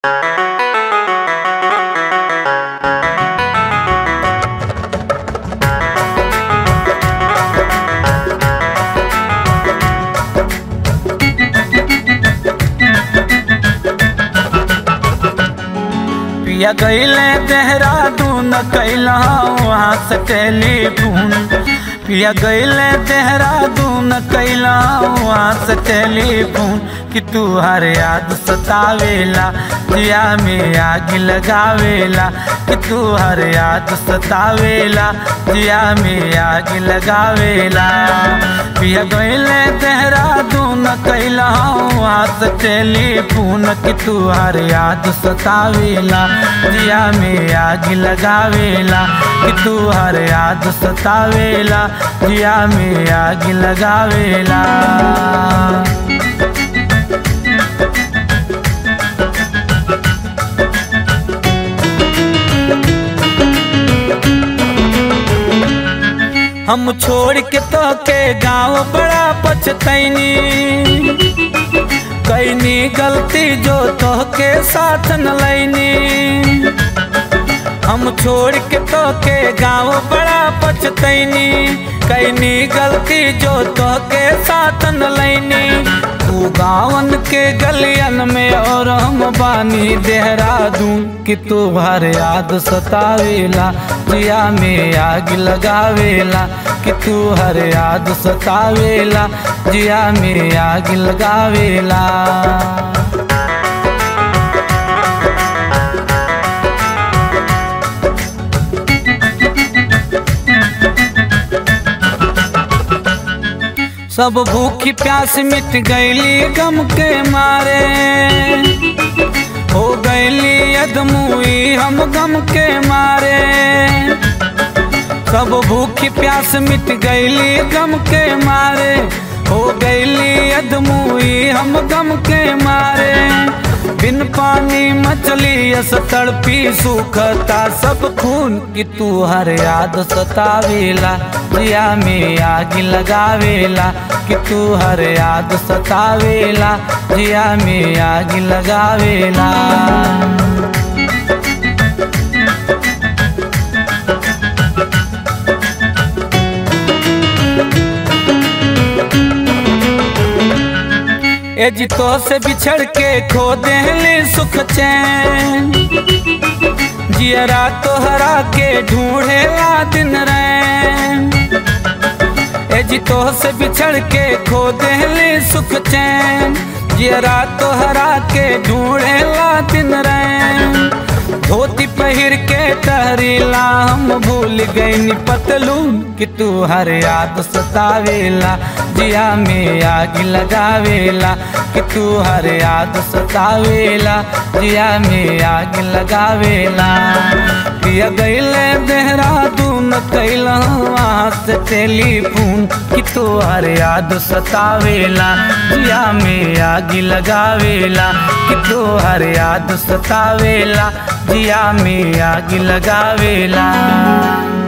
पिया गईले देहरादून कैला वहाँ से टेलीफोन पिया गईले देहरादून कैला वहाँ से टेलीफोन कि तू हर याद सतावेला जिया में आग लगावेला कि तू हर याद सतावेला जिया में आग लगावेला पिया गईले देहरादून कैला वहाँ से टेलीफोन कि तू हर याद सतावेला जिया में आग लगावेला कि तू हर याद सतावेला जिया में आग लगावेला हम छोड़ के तो के गाँव बड़ा पछतैनी कैनी गलती जो तो के साथ न लैनी हम छोड़ के तो के गाँव बड़ा पछतैनी कैनी गलती जो तो के साथ न लैनी तू गावन के गलियन में और हम बानी देहरादून कि तू भर याद सतावेला जिया में आग लगावेला कि तू हर याद सतावेला जिया में आग लगावेला सब भूखी प्यास मिट गईली गम के मारे हो गईली अदमुई हम गम के मारे सब भूखी प्यास मिट गईली गम के मारे हो गईली अदमुई हम गम के मारे बिन पानी मछली यस तड़पी सुखता सब खून कि तू हर याद सतावेला जिया में आग लगावेला कि तू हर याद सतावेला जिया में आग लगावेला ए जितो से बिछड़ के खो देहली सुख चैन जियरा तोहरा के ढूंढेला दिन रैन ए जितो से बिछड़ के खो देहली सुख चैन जियरा तोहरा के ढूंढेला दिन रैन धोती पहिर के तहरीला हम भूल गई पतलून कि तू हर याद सतावेला जिया में आग लगावेला कि तू हर याद सतावेला जिया में आग लगावेला पिया गईले देहरादून कैला वहाँ से टेलीफोन कि तू हर याद सतावेला जिया में आग लगावेला कि तू हर याद सतावेला जिया में आग लगावेला